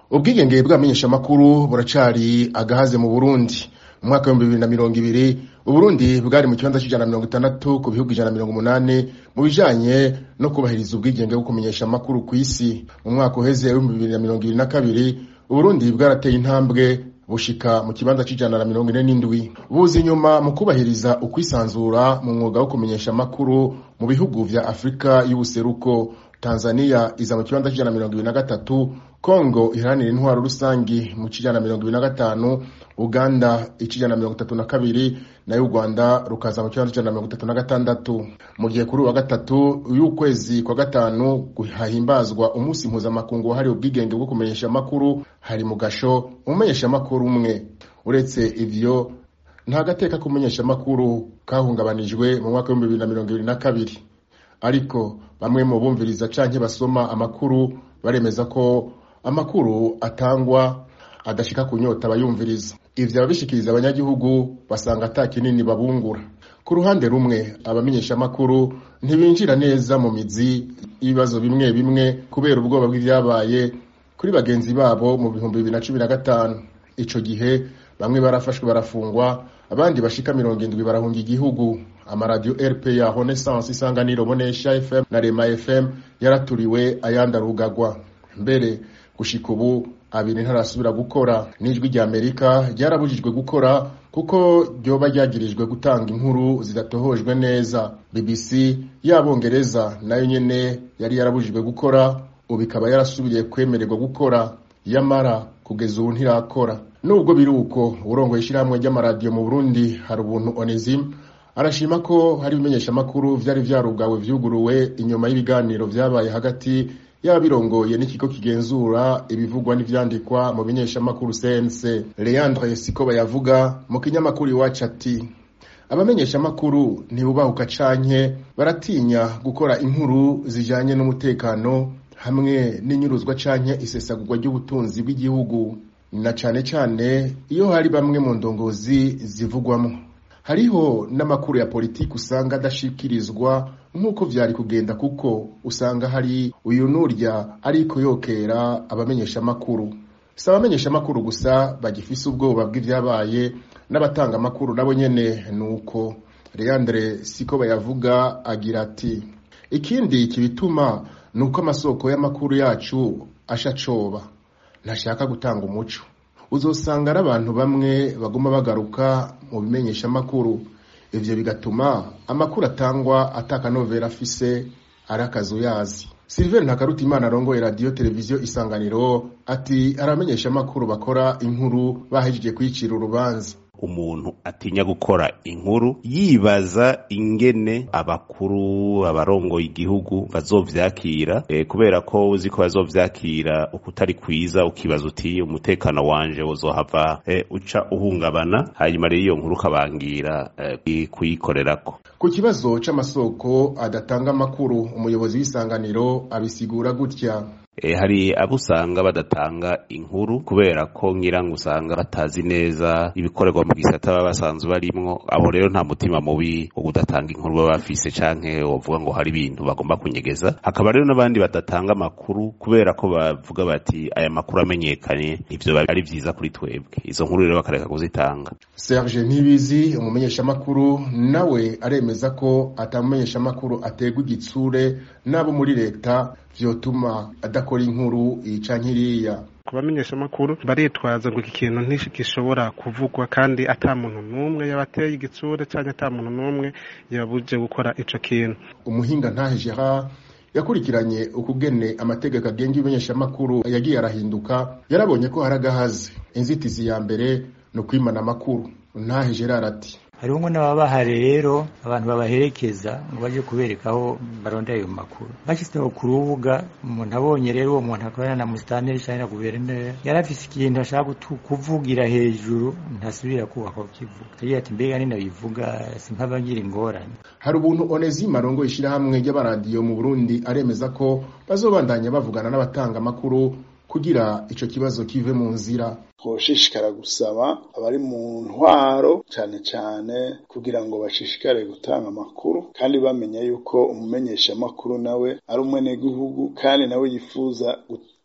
ubwigenge bw'abamenyeshamakuru buracari agahaze mu burundi mu mwaka w'ibihumbi bibiri na mirongo ibiri uburundi bwari mu kibanza c'ijana na mirongo itandatu ku bihugu ijana na mirongo umunani mu bijanye no kubahiriza ubwigenge bwo kumenyesha amakuru kw'isi mu mwaka uheze w'ibihumbi bibiri na mirongo ibiri na kabiri uburundi bwarateye intambwe bushika mu kibanza c'ijana na mirongo ine n'indwi buza inyuma mu kubahiriza ukwisanzura mu mwuga wo kumenyesha amakuru mu bihugu vya afurika y'ubuseruko tanzania iza mu kibanza c'ijana na mirongo ibiri na gatatu kongo iharanira intwaro rusangi mu c'ijana na mirongo ibiri na gatanu uganda ic'ijana na mirongo itatu na kabiri nayo u rwanda rukaza mu kibanza c'ijana na mirongo itatu na gatandatu mu gihe kuri uwa gatatu y'ukwezi kwa gatanu hahimbazwa umunsi mpuzamakungu wahariwe ubwigenge bwo kumenyesha amakuru hari mu gasho umumenyesha amakuru umwe uretse ivyo nta gateka k'umumenyesha amakuru kahungabanijwe mu mwaka w'ibihumbi bibiri na mirongo ibiri na kabiri ariko bamwe mu bumviriza canke basoma amakuru baremeza ko amakuru atangwa adashika kunyota abayumviriza ivyo ababishikiriza abanyagihugu basanga ata kinini babungura ku ruhande rumwe abamenyesha amakuru ntibinjira neza mu mizi y'ibibazo bimwe bimwe kubera ubwoba bw'ivyabaye kuri bagenzi babo mu bihumbi bibiri na cumi na gatanu ico gihe bamwe barafashwe barafungwa abandi bashika mirongo indwi barahunga igihugu amaradiyo rpa renaissance isanganiro bonesha fm na rema fm yaraturiwe ayandi arugagwa mbere gushika ubu abiri ntarasubira gukora n'ijwi rya amerika ryarabujijwe gukora kuko ryoba ryagirijwe gutanga inkuru zidatohojwe neza bbc y'abongereza nayo nyene yari yarabujijwe gukora ubu ikaba yarasubiriye kwemererwa gukora yamara kugeza ubu ntirakora nubwo biri uko urongoye ishyirahamwe ry'amaradiyo mu burundi hari ubuntu onesime arashima ko hari ibimenyeshamakuru vyari vyarugawe vyuguruwe inyuma y'ibiganiro vyabaye hagati y'abirongoye n'ikigo kigenzura ibivugwa n'ivyandikwa mu bimenyeshamakuru cnc leandre sikoba yavuga mu kinyamakuru iwacu ati abamenyeshamakuru ntibubahuka canke baratinya gukora inkuru zijanye n'umutekano hamwe n'inyuruzwa canke isesagurwa ry'ubutunzi bw'igihugu na cane cane iyo hari bamwe mu ndongozi zivugwamwo hariho n'amakuru ya politiki usanga adashikirizwa nk'uko vyari kugenda kuko usanga hari uyu nurya ariko yokera abamenyesha amakuru si abamenyesha amakuru gusa bagifise ubwoba bw'ivyabaye n'abatanga amakuru nabo nyene nuko leandre siko bayavuga agira ati ikindi kibituma ni uko amasoko y'amakuru yacu ashacoba ntashaka gutanga umuco uzosanga ari abantu bamwe baguma bagaruka mu bimenyesha amakuru ivyo bigatuma amakuru atangwa atakanovera afise ari akazuyazi Sylvain Ntakarutimana arongoye radiyo televiziyo isanganiro ati aramenyesha amakuru bakora inkuru bahejeje kwicira urubanza umuntu atinya gukora inkuru yibaza ingene abakuru abarongoye igihugu bazovyakira e, kubera ko uzi ko bazovyakira ukutari kwiza ukibaza uti umutekano wanje uzohava e, uca uhungabana hanyuma rero iyo nkuru ukabangira e, kuyikorerako ku kibazo c'amasoko adatanga amakuru umuyobozi w'isanganiro abisigura gutya E, hari abo usanga badatanga inkuru kubera ko ngirango usanga batazi neza ibikorerwa mu gisata baba basanzwe barimwo abo rero nta mutima mubi wo kudatanga inkuru baba bafise canke wovuga ngo hari ibintu bagomba kunyegeza hakaba rero n'abandi badatanga amakuru kubera ko bavuga bati aya makuru amenyekanye ivyo ari vyiza kuri twebwe izo nkuru rero bakareka kuzitanga Serge Ntibizi umumenyeshamakuru nawe aremeza ko atamumenyeshamakuru ategwa igitsure n'abo muri leta vyotuma adakora inkuru ica nkiriya ku bamenyeshamakuru baritwaza ngo iki kintu ntigishobora kuvugwa kandi ata muntu n'umwe yabateye igitsure cyangwa ata muntu n'umwe yabuje gukora ico kintu umuhinga ntahe Gerard yakurikiranye ukugene amategeko agenga ibimenyeshamakuru yagiye arahinduka yarabonye ko hari agahaze inzitizi ya mbere ni ukwimana amakuru ntahe Gerard ati hariho ngo n'ababaha rero abantu babaherekeza ngo baje kubereka aho barondera ayo makuru bashyizeho ku rubuga umuntu abonye rero uwo muntu akorana na musitanteri cyangwa na guverineri yari afise ikintu ashaka kuvugira hejuru ntasubira kubaka kukivuga yagiye ati mbega nina bivuga simpabagira ingorane hari ubuntu onesime arongoye ishyirahamwe ry'abaradiyo mu burundi aremeza ko bazobandanya bavugana n'abatanga amakuru kugira ico kibazo kive mu nzira twoshishikara gusaba abari mu ntwaro cyane cyane kugira ngo bashishikare gutanga amakuru kandi bamenya yuko umumenyesha amakuru nawe ari umwenegihugu kandi nawe yifuza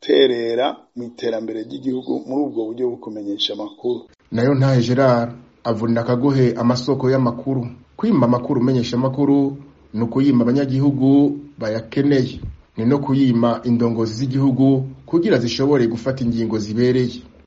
guterera mu iterambere ry'igihugu muri ubwo buryo bwo kumenyesha amakuru nayo ntahe gerard avunira akagohe amasoko y'amakuru kwima amakuru umenyesha amakuru ni ukuyima abanyagihugu bayakeneye ni no kuyima indongozi z'igihugu kugira zishobore gufata ingingo zibereye